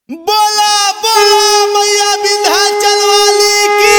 बोला बोला मैया विंध्याचल वाली की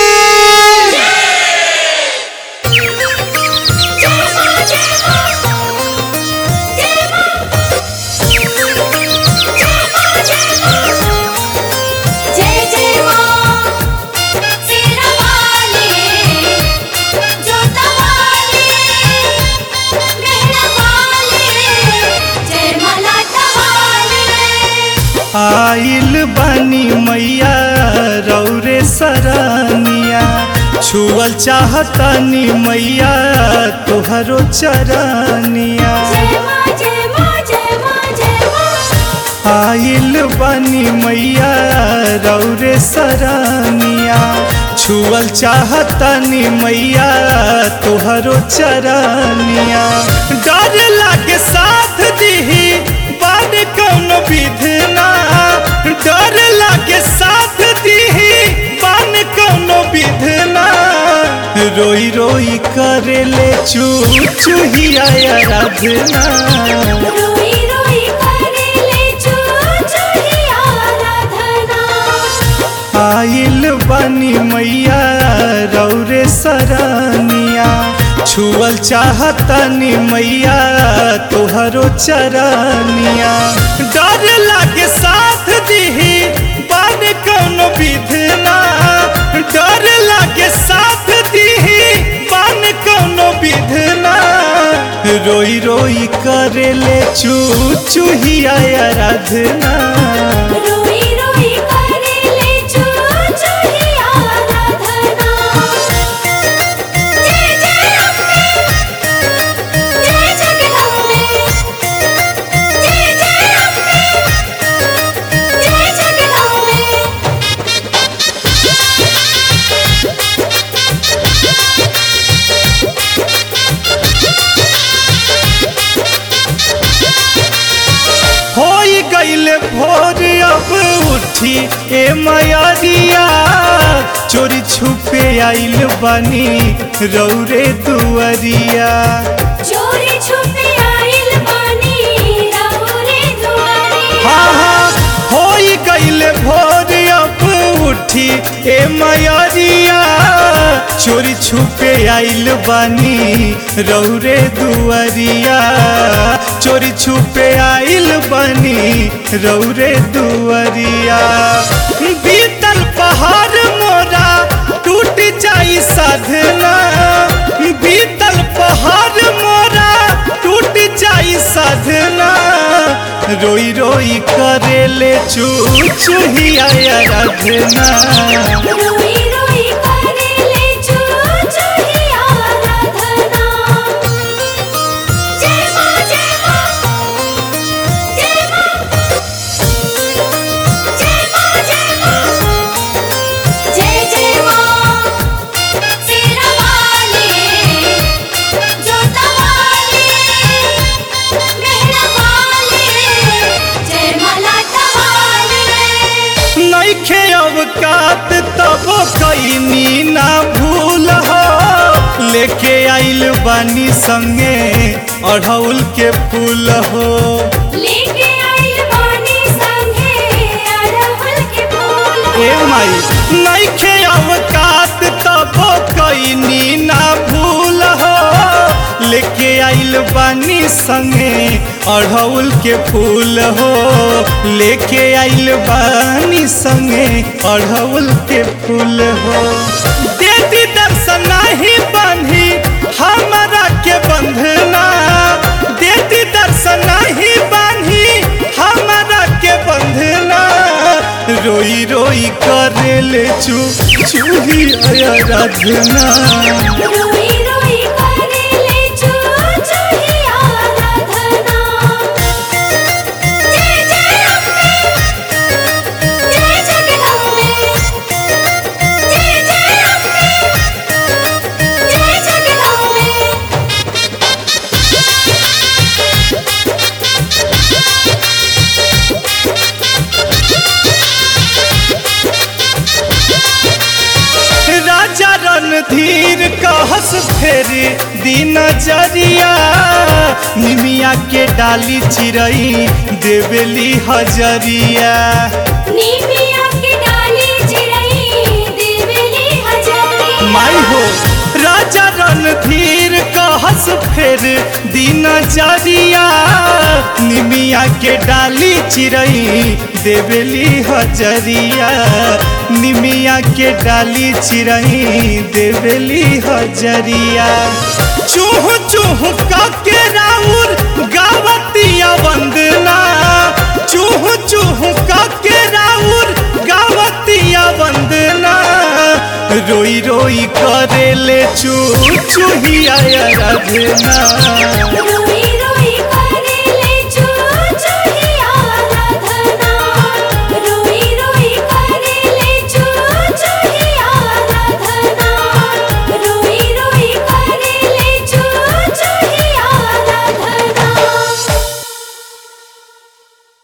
जय जय मां तेरा वाले जोता वाले मेहरा वाले जय मलाटा वाले आइल बानी मैया रौरे सरनिया छुअल चाहतानी मैया तोहरो चरनिया जय मां जय मां जय मां जय मां आइल बानी मैया रौरे सरनिया छुअल चाहतानी मैया तोहरो चरनिया डर लागे साथ दीही बाद कौन विधना डर लागे साथ दीही बान कौन विधना रोई रोई करेले चू चूहिया आराधना रोई रोई करेले चू चूही आराधना आइल बानी मैया रौरे सरनिया छुअल चाहतानी मैया तोहरो चरनिया डर लागे साथ दीही बान कौन विधना डर लागे साथ दीही बान कौन विधना रोई रोई करेले चू चूहिया आराधना रोई रोई करेले चू चूही आराधना जय जय अम्बे जय जगदम्बे जय जय अम्बे जय जगदम्बे होई गईले भोर अब उठी ए मयरिया चोरी छुपे आइल बानी रौरे दुअरिया चोरी छुपे आइल बानी राहुरे दुआरे हाँ हाँ होई गईले भोर अब उठी ए मयरिया चोरी छुपे आइल बानी रौरे दुअरिया चोरी छुपे आइल बानी रौरे दुअरिया बीतल पहाड़ मोरा टूट जाई साधना बीतल पहाड़ मोरा टूट जाई साधना रोई रोई करेले चू चूहिया आराधना रोई रोई करेले चू चूही आराधना जय मां जय मां जय मां जय मां जय मां जय जय मां तेरा वाले जोता वाले मेहरा वाले जय मलाटा वाले नैखे अवकात तब कैनी ना भूल हो लेके आइल बानी संगे अढ़ौल के फूल हो लेके आइल बानी संगे अड़हुल के फूल ए माई नैखे अवकात तब कैनी ना भूल हो लेके आइल बानी संगे अढ़ौल के फूल हो लेके आइल बानी संगे अढ़ौल के फूल हो देती दर्शन नाही बांधी हमरा के बंधना देती दर्शन नाही बांधी हमरा के बंधना रोई रोई करेले चू चूही आराधना रोई रोई करेले चू चूही आराधना जय जय अम्बे जय जगदम्बे जय जय अम्बे जय जगदम्बे राजा रणधीर कहस फेरी दिन जरिया निमिया के डाली चिरई देवेली हजरिया नी फेर दिन जरिया निमिया के डाली चिरई देवेली हजरिया निमिया के डाली चिरई देवेली हजरिया चूह चूह के राउर गावतिया वंदना चूह चूह के राउर गावतिया वंदना रोई रोई करेले चू चूहिया रघना